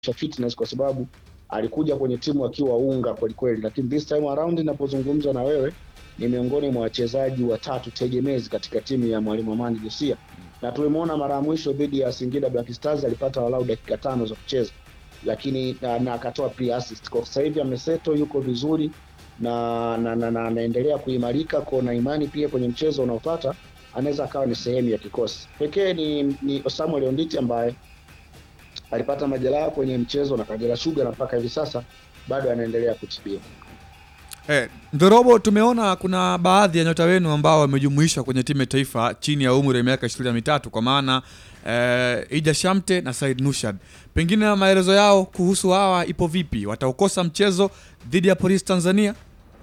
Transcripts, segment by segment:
fitness kwa sababu alikuja kwenye timu akiwa unga kwelikweli, lakini this time around ninapozungumza na wewe ni miongoni mwa wachezaji watatu tegemezi katika timu ya mwalimu Amani Josia, na tulimwona mara ya mwisho dhidi ya Singida Black Stars alipata walau dakika tano za kucheza, lakini na, na akatoa pia assist. Kwa sasa hivi ameseto, yuko vizuri na na na- na anaendelea kuimarika kwa na imani pia kwenye mchezo unaofuata anaweza akawa ni sehemu ya kikosi pekee. Ni, ni Samuel Onditi ambaye alipata majeraha kwenye mchezo na Kagera Sugar na mpaka hivi sasa bado anaendelea kutibiwa. Eh, Ndorobo, tumeona kuna baadhi ya nyota wenu ambao wamejumuishwa kwenye timu ya taifa chini ya umri wa miaka ishirini na mitatu kwa maana eh, Ija Shamte na Said Nushad. Pengine maelezo yao kuhusu hawa ipo vipi? Wataukosa mchezo dhidi ya Police Tanzania?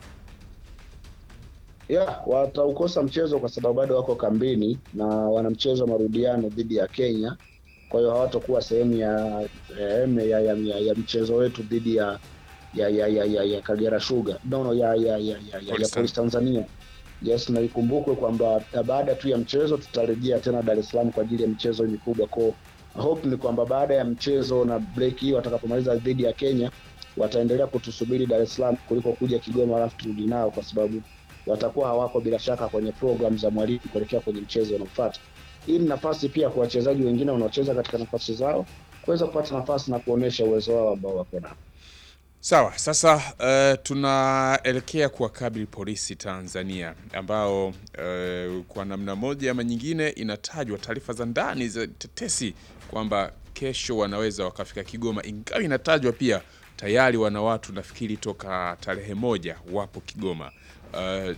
Yeah, wataukosa mchezo kwa sababu bado wako kambini na wana mchezo wa marudiano dhidi ya Kenya. Kwa hiyo hawatakuwa sehemu ya, ya, ya, ya, ya, ya mchezo wetu dhidi ya ya ya ya, ya, ya Kagera Sugar no, no, ya, ya, ya, ya, ya, ya Police Police Tanzania. Yes, na ikumbukwe kwamba baada tu ya mchezo tutarejea tena Dar es Salaam kwa ajili ya michezo mikubwa. Kwa hope ni kwamba baada ya mchezo na break hii watakapomaliza dhidi ya Kenya wataendelea kutusubiri Dar es Salaam kuliko kuja Kigoma alafu turudi nao, kwa sababu watakuwa hawako bila shaka kwenye program za mwalimu kuelekea kwenye mchezo unaofuata. Hii ni nafasi pia kwa wachezaji wengine wanaocheza katika nafasi zao kuweza kupata nafasi na kuonyesha uwezo wao ambao wako nao. Sawa, sasa uh, tunaelekea kuwakabili polisi Tanzania ambao uh, kwa namna moja ama nyingine inatajwa taarifa za ndani za tetesi kwamba kesho wanaweza wakafika Kigoma, ingawa inatajwa pia tayari wana watu nafikiri toka tarehe moja wapo Kigoma. Uh,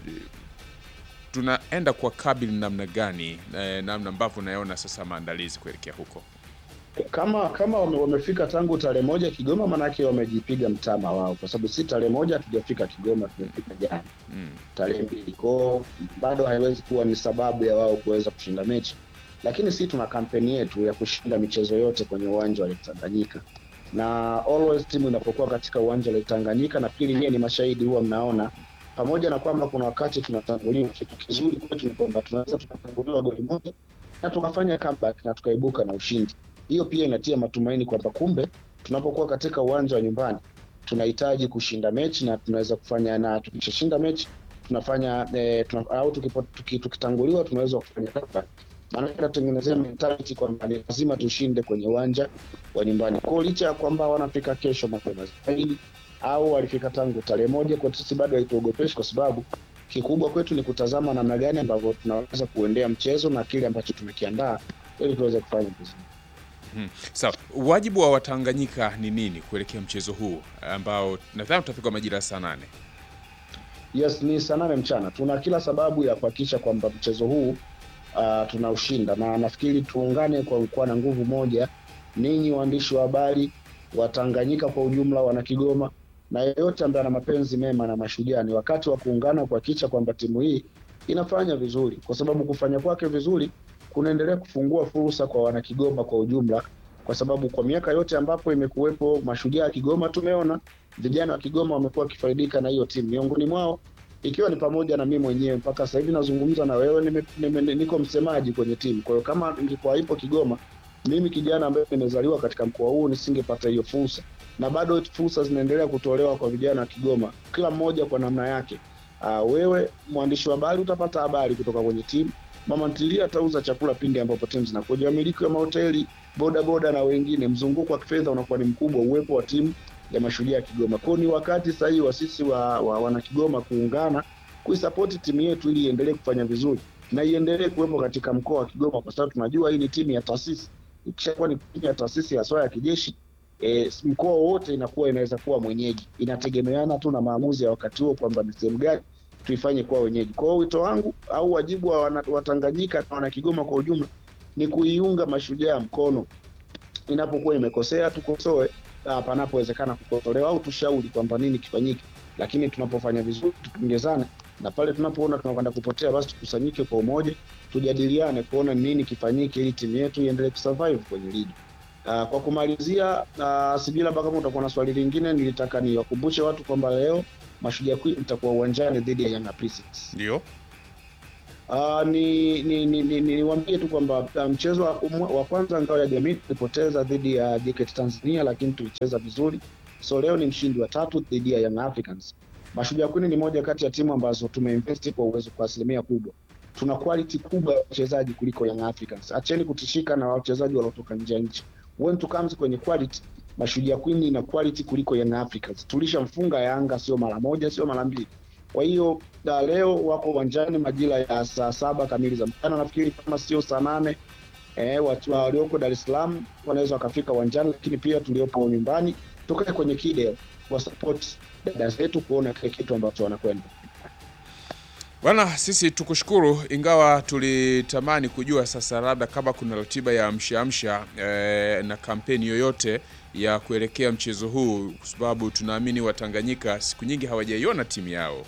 tunaenda kuwakabili namna gani, eh, namna ambavyo unaona sasa maandalizi kuelekea huko? kama kama wame, wamefika tangu tarehe moja Kigoma, manake wamejipiga mtama wao, kwa sababu si tarehe moja hatujafika Kigoma, tumefika jana Mm. tarehe mbili kwao, bado haiwezi kuwa ni sababu ya wao kuweza kushinda mechi, lakini si tuna kampeni yetu ya kushinda michezo yote kwenye uwanja wa Lake Tanganyika, na always timu inapokuwa katika uwanja wa Lake Tanganyika, nafikiri nyie ni mashahidi, huwa mnaona pamoja na kwamba kuna wakati tunatanguliwa, kitu kizuri kwetu ni kwamba tunaweza tukatanguliwa goli moja na tukafanya comeback na tukaibuka na ushindi. Hiyo pia inatia matumaini kwamba kumbe tunapokuwa katika uwanja wa nyumbani tunahitaji kushinda mechi na tunaweza kufanya, na tukishashinda mechi tunafanya eh, tuna, au tukipo, tuki, tukitanguliwa tunaweza kufanya comeback. Maanake tunatengenezea mentality kwamba ni lazima tushinde kwenye uwanja wa nyumbani. Kwa hiyo licha ya kwamba wanafika kesho mapema zaidi au walifika tangu tarehe moja, kwetu sisi bado haituogopeshi kwa sababu kikubwa kwetu ni kutazama namna gani ambavyo tunaweza kuendea mchezo na kile ambacho tumekiandaa ili tuweze kufanya vizuri. Mhm. Sawa, wajibu wa Watanganyika ni nini kuelekea mchezo huu ambao nadhani utapigwa majira ya saa nane? Yes, ni saa nane mchana. Tuna kila sababu ya kuhakikisha kwamba mchezo huu uh, tunaushinda, na nafikiri tuungane kwa kuwa na nguvu moja, ninyi waandishi wa habari wa Tanganyika kwa ujumla, wana Kigoma na yeyote ambaye ana mapenzi mema na Mashujaa, ni wakati wa kuungana kuhakikisha kwamba timu hii inafanya vizuri, kwa sababu kufanya kwake vizuri kunaendelea kufungua fursa kwa wana Kigoma kwa ujumla, kwa sababu kwa miaka yote ambapo imekuwepo Mashujaa ya Kigoma tumeona vijana wa Kigoma wamekuwa wakifaidika na hiyo timu, miongoni mwao ikiwa ni pamoja na mimi mwenyewe. Mpaka sasa hivi nazungumza na wewe, nime, nime, niko msemaji kwenye timu. Kwa hiyo kama ingekuwa ipo Kigoma, mimi kijana ambaye nimezaliwa katika mkoa huu nisingepata hiyo fursa, na bado fursa zinaendelea kutolewa kwa vijana wa Kigoma, kila mmoja kwa namna yake. Uh, wewe mwandishi wa habari utapata habari kutoka kwenye timu. Mama ntilia atauza chakula pindi ambapo timu zinakuja. Wamiliki wa mahoteli, boda boda na wengine, mzunguko wa kifedha unakuwa ni mkubwa, uwepo wa timu ya Mashujaa ya Kigoma. Kwa hiyo ni wakati sahihi wa sisi wa, wa wana Kigoma kuungana kuisapoti timu yetu ili iendelee kufanya vizuri na iendelee kuwepo katika mkoa wa Kigoma, kwa sababu tunajua hii ni timu ya taasisi. Ikishakuwa ni timu ya taasisi haswa ya kijeshi e, mkoa wowote inakuwa inaweza kuwa mwenyeji, inategemeana tu na maamuzi ya wakati huo kwamba ni sehemu gani tuifanye kuwa wenyeji. Kwa hiyo wito wangu au wajibu wa wana- Watanganyika na wana Kigoma kwa ujumla ni kuiunga Mashujaa mkono inapokuwa imekosea, tukosoe ah, panapowezekana kukosolewa au tushauri kwamba nini kifanyike, lakini tunapofanya vizuri tupongezane, na pale tunapoona tunakwenda kupotea, basi tukusanyike kwa umoja, tujadiliane kuona ni nini kifanyike ili timu yetu iendelee kusurvive kwenye ligi. Uh, kwa kumalizia uh, sijui labda kama utakuwa na swali lingine, nilitaka niwakumbushe watu kwamba leo Mashujaa Queen itakuwa uwanjani dhidi ya Yanga Princess. Ndio. Uh, ni ni ni, ni, ni niwaambie tu kwamba uh, mchezo wa, umwa- wa kwanza ngao ya jamii tulipoteza dhidi ya JKT Tanzania, lakini tulicheza vizuri. So leo ni mshindi wa tatu dhidi ya Young Africans. Mashujaa Queen ni moja kati ya timu ambazo tumeinvest kwa uwezo kwa asilimia kubwa. Tuna quality kubwa ya wachezaji kuliko Young Africans. Acheni kutishika na wachezaji waliotoka nje ya nchi. When to comes kwenye quality, Mashujaa Queen ina quality kuliko Young Africans. Tulishamfunga Yanga sio mara moja, sio mara mbili. Kwa hiyo da leo wako uwanjani majira ya saa saba kamili za mchana, nafikiri kama sio saa nane. Eh, watu walioko Dar es Salaam wanaweza wakafika uwanjani, lakini pia tuliopo nyumbani tukae kwenye kide wa support dada zetu kuona kile kitu ambacho wanakwenda. Bwana, sisi tukushukuru, ingawa tulitamani kujua sasa labda kama kuna ratiba ya amsha amsha eh, na kampeni yoyote ya kuelekea mchezo huu, kwa sababu tunaamini Watanganyika siku nyingi hawajaiona timu yao.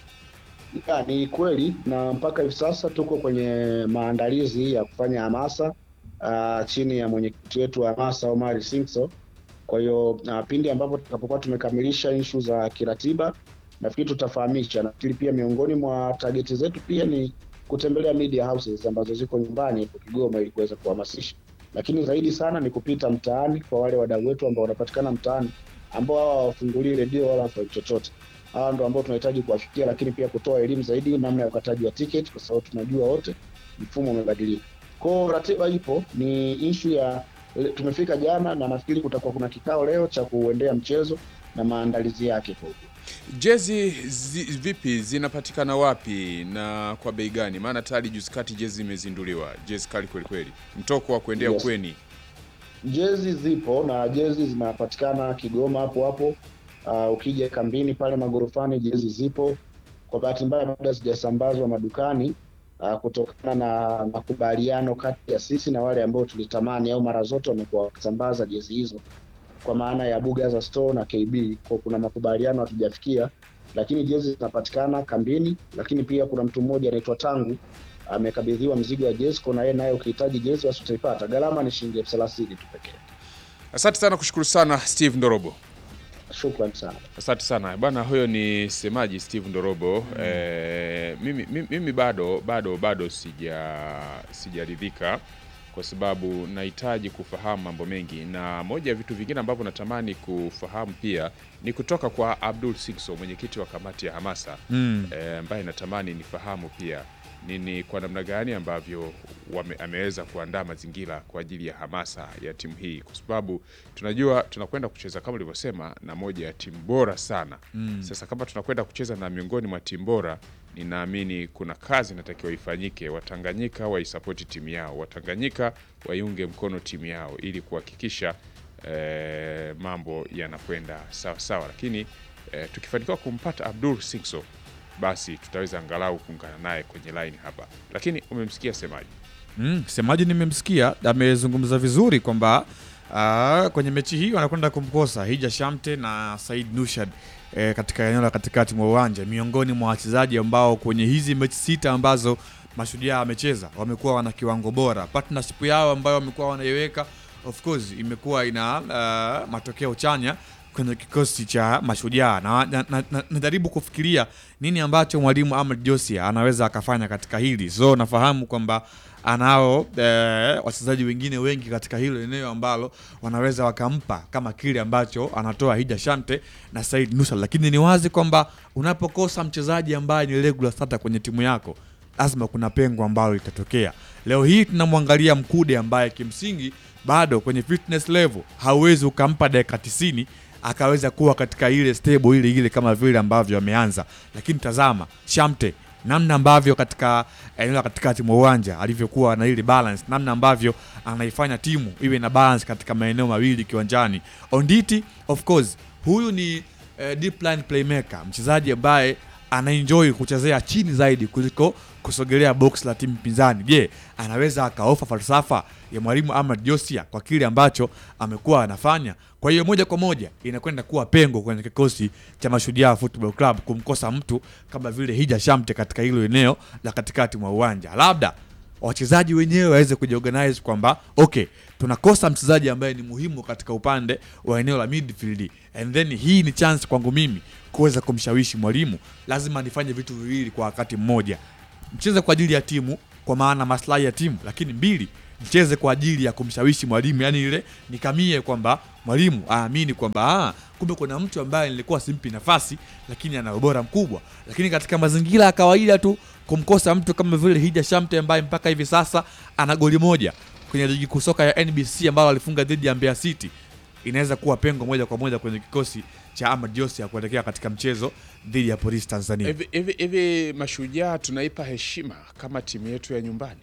Ya, ni kweli na mpaka hivi sasa tuko kwenye maandalizi ya kufanya hamasa uh, chini ya mwenyekiti wetu wa hamasa Omari Singso. Kwa hiyo uh, pindi ambapo tutakapokuwa tumekamilisha inshu za kiratiba, nafikiri tutafahamisha. Nafikiri pia miongoni mwa targeti zetu pia ni kutembelea media houses ambazo ziko nyumbani hapo Kigoma ili kuweza kuhamasisha, lakini zaidi sana ni kupita mtaani kwa wale wadau wetu ambao wanapatikana mtaani ambao hawa hawafungulii redio wala hawafanyi chochote hawa ndo ambao tunahitaji kuwafikia, lakini pia kutoa elimu zaidi namna ya ukataji wa tiketi, kwa sababu tunajua wote mfumo umebadilika. Kwao ratiba ipo, ni ishu ya tumefika jana, na nafikiri kutakuwa kuna kikao leo cha kuendea mchezo na maandalizi yake kwa ujumla. Jezi zi, vipi zinapatikana wapi na kwa bei gani? Maana tayari juzi kati jezi imezinduliwa, jezi kali kweli kweli, mtoko wa kuendea Yes. ukweni. Jezi zipo na jezi zinapatikana Kigoma hapo hapo. Uh, ukija kambini pale magorofani jezi zipo. Kwa bahati mbaya bado hazijasambazwa madukani uh, kutokana na makubaliano kati ya sisi na wale ambao tulitamani au mara zote wamekuwa wakisambaza jezi hizo kwa maana ya Bugaza Store na KB. Kwa kuna makubaliano hatujafikia, lakini jezi zinapatikana kambini, lakini pia kuna mtu mmoja anaitwa Tangu amekabidhiwa mzigo wa jezi, kwa na yeye naye ukihitaji jezi basi utaipata. Gharama ni shilingi elfu thelathini tu pekee. Asante sana, kushukuru sana Steve Ndorobo. Shukrani sana. Asante sana bwana, huyo ni semaji Steve Ndorobo. Eh, mimi, mimi, mimi bado bado bado sija sijaridhika kwa sababu nahitaji kufahamu mambo mengi, na moja ya vitu vingine ambavyo natamani kufahamu pia ni kutoka kwa Abdul Sikso, mwenyekiti wa kamati ya hamasa Mm. eh, ambaye natamani nifahamu pia nini kwa namna gani ambavyo wame, ameweza kuandaa mazingira kwa ajili ya hamasa ya timu hii, kwa sababu tunajua tunakwenda kucheza kama ulivyosema na moja ya timu bora sana mm. Sasa kama tunakwenda kucheza na miongoni mwa timu bora, ninaamini kuna kazi inatakiwa ifanyike, Watanganyika waisapoti timu yao, Watanganyika waiunge mkono timu yao ili kuhakikisha eh, mambo yanakwenda sawa sawa, lakini eh, tukifanikiwa kumpata Abdul Sikso basi tutaweza angalau kuungana naye kwenye line hapa, lakini umemsikia semaji Mm, semaji nimemsikia amezungumza vizuri kwamba ah, kwenye mechi hii wanakwenda kumkosa Hija Shamte na Said Nushad eh, katika eneo la katikati mwa uwanja, miongoni mwa wachezaji ambao kwenye hizi mechi sita ambazo Mashujaa amecheza wamekuwa wana kiwango bora. Partnership yao ambayo wamekuwa wanaiweka of course imekuwa ina ah, matokeo chanya kwenye kikosi cha Mashujaa na najaribu na, na, najaribu kufikiria nini ambacho mwalimu Ahmed Josia anaweza akafanya katika hili. So nafahamu kwamba anao eh, wachezaji wengine wengi katika hilo eneo ambalo wanaweza wakampa kama kile ambacho anatoa Hija Shante na Said Nusa, lakini ni wazi kwamba unapokosa mchezaji ambaye ni regular starter kwenye timu yako lazima kuna pengo ambalo litatokea. Leo hii tunamwangalia Mkude ambaye kimsingi bado kwenye fitness level hauwezi ukampa dakika 90 akaweza kuwa katika ile stable ile ile kama vile ambavyo ameanza, lakini tazama Shamte namna ambavyo katika eneo la katikati mwa uwanja alivyokuwa na ile balance, namna ambavyo anaifanya timu iwe na balance katika maeneo mawili kiwanjani. Onditi of course, huyu ni eh, deep line playmaker, mchezaji ambaye anaenjoy kuchezea chini zaidi kuliko kusogelea box la timu pinzani. Je, anaweza akaofa falsafa ya mwalimu Ahmad Josia kwa kile ambacho amekuwa anafanya? Kwa hiyo moja kwa moja inakwenda kuwa pengo kwenye kikosi cha Mashujaa Football Club kumkosa mtu kama vile Hija Shamte katika hilo eneo la katikati mwa uwanja. Labda wachezaji wenyewe waweze kujiorganize kwamba okay, tunakosa mchezaji ambaye ni muhimu katika upande wa eneo la midfield, and then hii ni chance kwangu mimi kuweza kumshawishi mwalimu, lazima nifanye vitu viwili kwa wakati mmoja mcheze kwa ajili ya timu kwa maana maslahi ya timu, lakini mbili mcheze kwa ajili ya kumshawishi mwalimu, yani ile nikamie kwamba mwalimu aamini kwamba ah, kumbe kuna mtu ambaye nilikuwa simpi nafasi, lakini ana ubora mkubwa. Lakini katika mazingira ya kawaida tu kumkosa mtu kama vile Hija Shamte ambaye mpaka hivi sasa ana goli moja kwenye ligi kuu soka ya NBC ambalo alifunga dhidi ya Mbeya City inaweza kuwa pengo moja kwa moja kwenye kikosi cha Ahmad Josia kuelekea katika mchezo dhidi ya Polisi Tanzania. Hivi hivi hivi Mashujaa tunaipa heshima kama timu yetu ya nyumbani,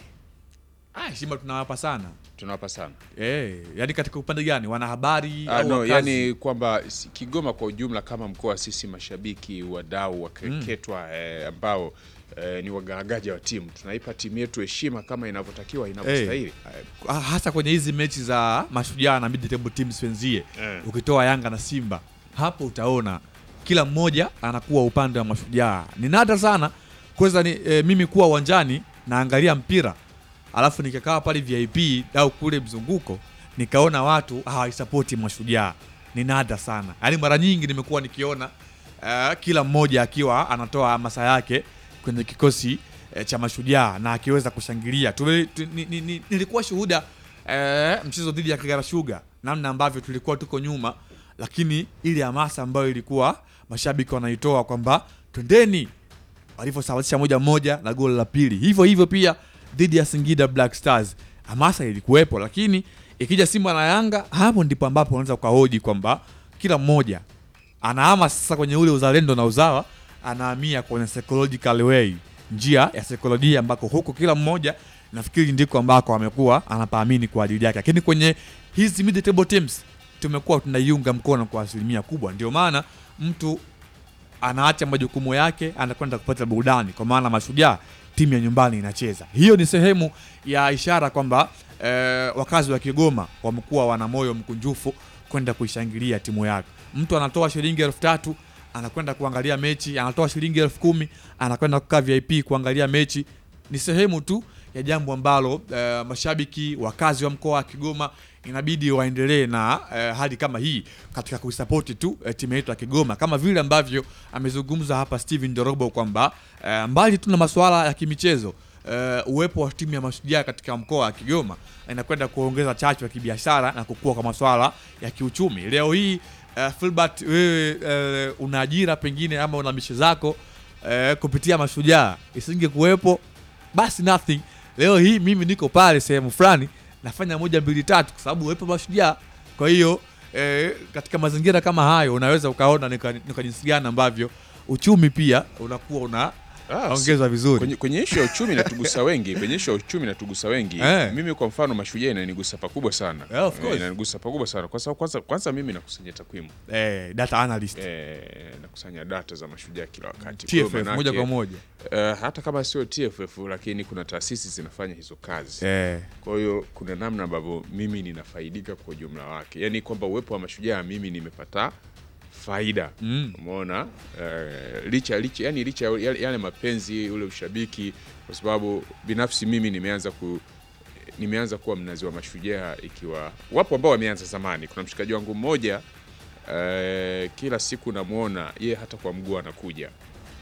Ah, heshima tunawapa sana tunawapa sana eh, yani katika upande gani, wanahabari Ah, au no, wakazi? yani kwamba si- Kigoma kwa ujumla kama mkoa, sisi mashabiki, wadau wakeketwa eh, ambao eh, ni wagaragaja wa timu, tunaipa timu yetu heshima kama inavyotakiwa inavyostahili. Ah, hasa kwenye hizi mechi za mashujaa na mid table teams wenzie Eh. ukitoa Yanga na Simba, hapo utaona kila mmoja anakuwa upande wa mashujaa. Ni nada sana kuweza ni, e, mimi kuwa uwanjani naangalia mpira alafu nikakaa pale VIP au kule mzunguko nikaona watu hawaisapoti mashujaa. Ni nada sana, yaani mara nyingi nimekuwa nikiona eh, kila mmoja akiwa anatoa hamasa yake kwenye kikosi eh, cha mashujaa na akiweza kushangilia. Tume, tu, ni, ni, ni, nilikuwa shuhuda eh, mchezo dhidi ya Kagera Sugar, namna ambavyo tulikuwa tuko nyuma, lakini ile hamasa ambayo ilikuwa mashabiki wanaitoa kwamba twendeni, walivyosawazisha moja moja na goli la pili, hivyo hivyo pia dhidi ya Singida Black Stars, hamasa ilikuwepo, lakini ikija Simba na Yanga, hapo ndipo ambapo unaweza ukahoji kwamba kila mmoja anahama sasa kwenye ule uzalendo na uzawa, anahamia kwenye psychological way, njia ya saikolojia, ambako huko kila mmoja nafikiri ndiko ambako amekuwa anapaamini kwa ajili yake, lakini kwenye hizi mid table teams tumekuwa tunaiunga mkono kwa asilimia kubwa. Ndio maana mtu anaacha majukumu yake anakwenda kupata burudani, kwa maana Mashujaa timu ya nyumbani inacheza. Hiyo ni sehemu ya ishara kwamba eh, wakazi wa Kigoma wamekuwa wana moyo mkunjufu kwenda kuishangilia timu yake. Mtu anatoa shilingi elfu tatu anakwenda kuangalia mechi, anatoa shilingi elfu kumi anakwenda kukaa VIP kuangalia mechi. Ni sehemu tu ya jambo ambalo eh, mashabiki wakazi wa mkoa wa Kigoma inabidi waendelee na eh, hali kama hii katika kuisapoti tu eh, timu yetu ya Kigoma kama vile ambavyo amezungumza hapa Steven Dorobo kwamba eh, mbali tu na masuala ya kimichezo eh, uwepo wa timu ya Mashujaa katika mkoa wa Kigoma inakwenda kuongeza chachu ya kibiashara na kukua kwa masuala ya kiuchumi. Leo hii eh, Filbert, wewe eh, una ajira pengine ama una mishe zako eh, kupitia Mashujaa, isinge kuwepo basi nothing. Leo hii mimi niko pale sehemu fulani nafanya moja mbili tatu, kwa sababu uwepo Mashujaa. Kwa hiyo eh, katika mazingira kama hayo unaweza ukaona ni kwa ni kwa jinsi gani ambavyo uchumi pia unakuwa una Ah, ongezwa vizuri. Kwenye, kwenye ishu ya uchumi natugusa wengi, kwenye ishu ya uchumi natugusa wengi. Eh. Mimi kwa mfano Mashujaa inanigusa pakubwa sana. Yeah, of course. Eh, inanigusa pakubwa sana kwa sababu kwanza, kwanza mimi nakusanya takwimu Eh, data analyst eh, nakusanya data za Mashujaa kila wakati. Kwa hiyo TFF manake, moja kwa moja eh, hata kama sio TFF lakini kuna taasisi zinafanya hizo kazi eh, kwa hiyo kuna namna ambavyo mimi ninafaidika kwa ujumla wake, yaani kwamba uwepo wa Mashujaa mimi nimepata faida Mm. umeona eh, licha licha yani licha ya yale, yale mapenzi ule ushabiki, kwa sababu binafsi mimi nimeanza ku nimeanza kuwa mnazi wa Mashujaa, ikiwa wapo ambao wameanza zamani. Kuna mshikaji wangu mmoja eh, kila siku namwona ye hata kwa mguu anakuja,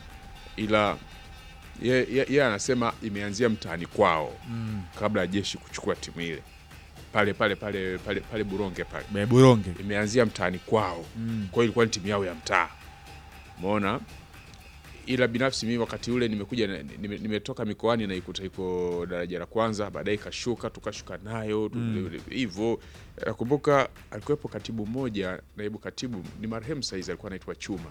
ila ye, ye, ye anasema imeanzia mtaani kwao mm. kabla ya jeshi kuchukua timu ile pale pale pale pale pale Buronge pale Be- Buronge imeanzia mtaani kwao mm. kwa hiyo ilikuwa ni timu yao ya mtaa umeona ila binafsi mimi wakati ule nimekuja na- nime- nimetoka mikoani na ikuta iko daraja la kwanza baadaye ikashuka tukashuka nayo tu- Mm. hivyo nakumbuka alikuwepo katibu mmoja naibu katibu ni marehemu saizi alikuwa anaitwa chuma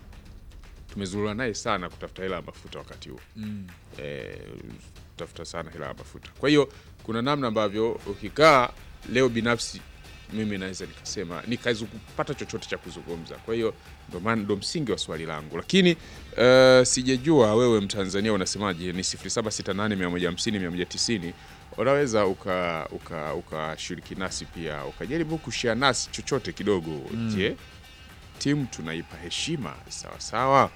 tumezurura naye sana kutafuta hela ya mafuta wakati huo Mm. eh, tafuta sana hela ya mafuta. Kwa hiyo kuna namna ambavyo ukikaa leo, binafsi mimi naweza nikasema nikaweza kupata chochote cha kuzungumza. Kwa hiyo ndo maana ndo msingi wa swali langu, lakini uh, sijajua wewe Mtanzania unasemaje? Ni 0768150190 unaweza uka uka ukashiriki nasi pia ukajaribu kushare nasi chochote kidogo. Je, timu tunaipa heshima sawa sawa?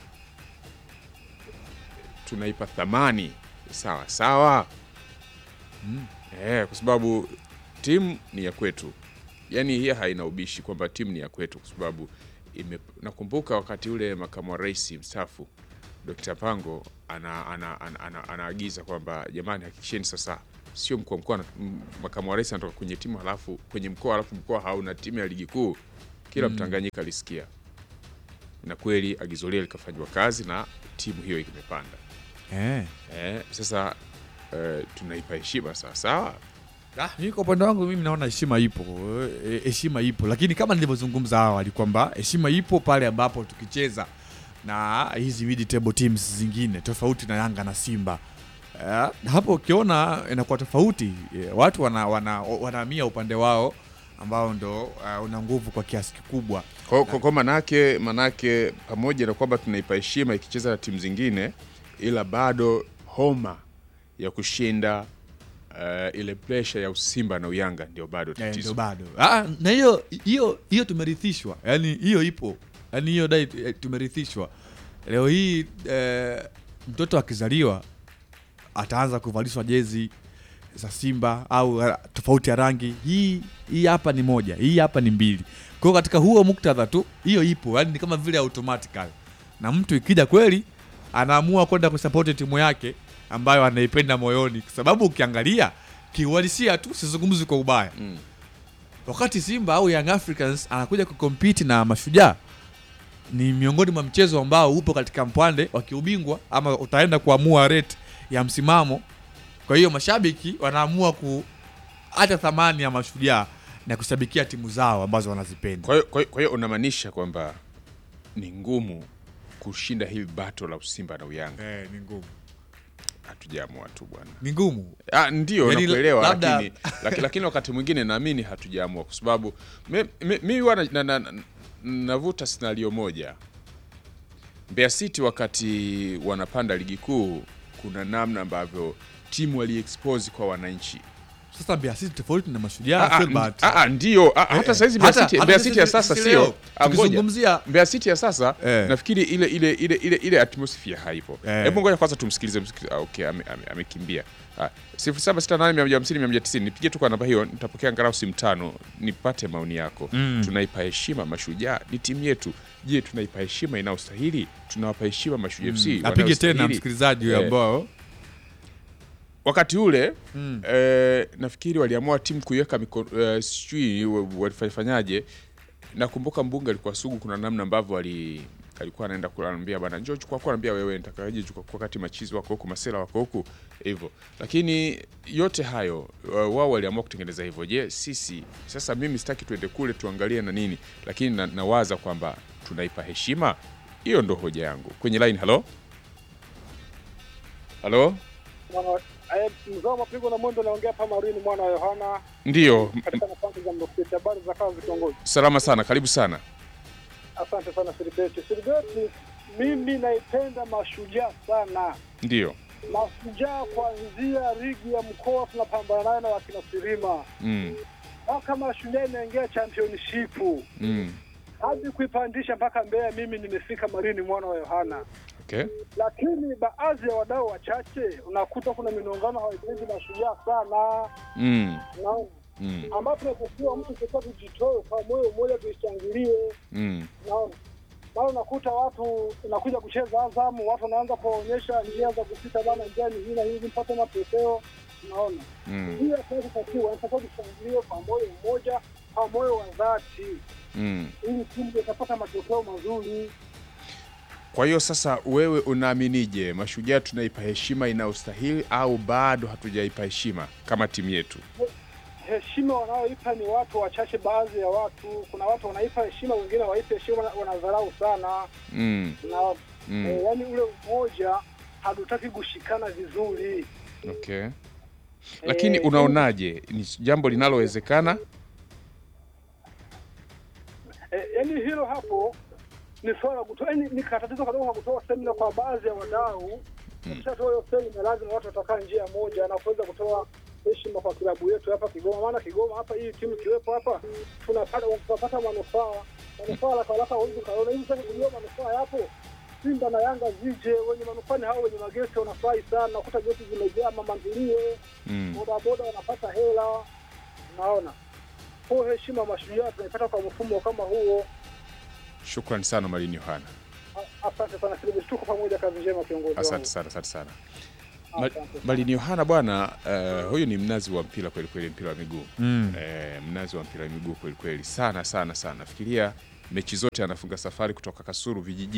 tunaipa thamani sawa sawa Mm. eh, kwa sababu timu ni ya kwetu, yaani hii haina ubishi kwamba timu ni ya kwetu, kwa sababu ime, nakumbuka wakati ule makamu wa rais mstaafu Dr. Pango ana, ana, ana, ana, anaagiza kwamba jamani, hakikisheni sasa sio mkuu wa mkoa na- m- makamu wa rais anatoka kwenye timu halafu kwenye mkoa halafu mkoa hauna timu ya ligi kuu. Kila Mtanganyika alisikia, na kweli agizo lile likafanywa kazi na timu hiyo imepanda. eh. Eh, sasa eh, tunaipa heshima sawa sawa. Ah, mimi kwa upande wangu mimi naona heshima ipo, eh, heshima ipo, lakini kama nilivyozungumza awali kwamba heshima ipo pale ambapo tukicheza na hizi mid table teams zingine tofauti na Yanga na Simba. Eh, hapo ukiona inakuwa tofauti, eh, watu wana, wana, wanahamia upande wao ambao ndo uh, una nguvu kwa kiasi kikubwa. Kwa, kwa, kwa manake manake pamoja na kwamba tunaipa heshima ikicheza na timu zingine, ila bado homa ya kushinda uh, ile pressure ya usimba na uyanga ndio bado Eh, tatizo. ndio bado ah, na hiyo hiyo hiyo tumerithishwa, yani hiyo ipo, yani hiyo dai eh, tumerithishwa. Leo hii eh, mtoto akizaliwa ataanza kuvalishwa jezi za Simba au eh, tofauti ya rangi. Hii hii hapa ni moja, hii hapa ni mbili. Kwa hiyo katika huo muktadha tu hiyo ipo, yani ni kama vile automatically, na mtu ikija kweli anaamua kwenda kusapoti timu yake ambayo anaipenda moyoni, kwa sababu ukiangalia kiuhalisia tu, sizungumzi kwa ubaya Mm. wakati Simba au Young Africans anakuja kukompiti na Mashujaa ni miongoni mwa mchezo ambao upo katika mpande wa kiubingwa ama utaenda kuamua rate ya msimamo. Kwa hiyo mashabiki wanaamua kuacha thamani ya Mashujaa na kushabikia timu zao ambazo wanazipenda. Kwa hiyo kwa hiyo- kwa hiyo unamaanisha kwamba ni ngumu kushinda hili bato la usimba na uyanga. Eh, ni ngumu, Hatujaamua tu bwana. ni ngumu. Ah, ndio Yaani nakuelewa, labda- lakini, lakini, lakini wakati mwingine naamini hatujaamua kwa sababu mi- mi- mi huwa na- na- na- navuta scenario moja. Mbeya City wakati wanapanda ligi kuu, kuna namna ambavyo timu waliexpose kwa wananchi. Sasa Mbeya City tofauti na Ah, Mashujaa, ah, Filbert. ah, ah, ndio ah, hata saizi Mbeya hata- City hata Mbeya sisi- City ya sasa sisi sio leo, Ah, ngoja. tukizungumzia Mbeya City ya sasa Eh. nafikiri ile ile ile ile ile atmosphere haipo. Eh. Hebu ngoja kwanza tumsikilize msikilize. Ah, okay, ame- ame- amekimbia. Ah, 0768150150 nipigie tu kwa namba hiyo, nitapokea angalau simu tano nipate maoni yako. Mm. Tunaipa heshima Mashujaa, ni timu yetu. Je, tunaipa heshima inayostahili? Tunawapa heshima Mashujaa FC apige tena wanayostahili? msikilizaji Eh. ambao wakati ule Mm. eh, nafikiri waliamua timu kuiweka miko- eh, sijui wa- walifanyaje. Nakumbuka mbunge alikuwa sugu, kuna namna ambavyo ali alikuwa anaenda kuambia bana, njoo chukua kwa anambia wewe nitakaje chukua kwa wakati machizi wako huku masela wako huku hivyo. Lakini yote hayo wa- wao waliamua kutengeneza hivyo. Je, sisi sasa, mimi sitaki tuende kule tuangalie na nini, lakini na, nawaza kwamba tunaipa heshima. Hiyo ndo hoja yangu kwenye line. Halo, halo, mzao mapigo na mwendo naongea hapa Marini mwana wa Yohana ndio katika nafasi za mrofiti. Habari za kazi kiongozi? salama sana, karibu sana. Asante sana Silibeti. Silibeti, mimi naipenda Mashujaa sana. Ndio. Mashujaa kuanzia ligi ya mkoa tunapambana nayo na wakina Sirima Mm. mpaka Mashujaa inaingia championship Mm. hadi kuipandisha mpaka Mbeya. Mimi nimefika Marini mwana wa Yohana, Okay. lakini baadhi ya wadau wachache unakuta kuna minongano hawaipendi Mashujaa sana Mm. naona Mm. ambapo tunatakiwa mtu sasa tujitoe kwa moyo mmoja tuishangilie. Mm. Naona bado unakuta watu unakuja kucheza Azamu, watu wanaanza kuwaonyesha njia za kupita bana, njia ni hii na hivi, mpate matokeo. Naona Mm. hiyo tunatakiwa tunatakiwa tushangilie kwa moyo mmoja, kwa moyo wa dhati, Mm. ili timu itapata matokeo mazuri. Kwa hiyo sasa wewe unaaminije, Mashujaa tunaipa heshima inayostahili au bado hatujaipa heshima kama timu yetu? Heshima wanaoipa ni watu wachache, baadhi ya watu. Kuna watu wanaipa heshima, wengine hawaipi heshima, wana- wanadharau sana Mm. na Mm. eh, yani ule umoja hatutaki kushikana vizuri. Okay. Lakini Eh, unaonaje, ni jambo linalowezekana? Eh, yani hilo hapo ni swala la kutoa, yani ni katatizo kadogo kwa kutoa semina kwa baadhi ya wadau. Ukishatoa hiyo semina, lazima watu watakaa njia moja na kuweza kutoa heshima kwa klabu yetu hapa Kigoma, maana Kigoma hapa, hii timu ikiwepo hapa tunapata tunapata manufaa manufaa la kalaka huwezi kaona hivi sasa, kujua manufaa yapo. Simba na Yanga zije, wenye manufaa ni hao wenye mageti wanafurahi sana, nakuta geti zimejaa, mama ntilie Mm. bodaboda wanapata hela, naona kwa heshima Mashujaa tunaipata kwa mfumo kama huo. Shukrani sana Marini Yohana. Asante sana Silibus, tuko pamoja, kazi njema kiongozi Asante wangu. sana, asante sana. Ma- Asante sana. Malini Yohana bwana, eh, huyu ni mnazi wa mpira kweli kweli, mpira wa miguu Mm. eh, mnazi wa mpira wa miguu kweli kweli, sana sana sana. Fikiria mechi zote anafunga safari kutoka Kasulu vijijini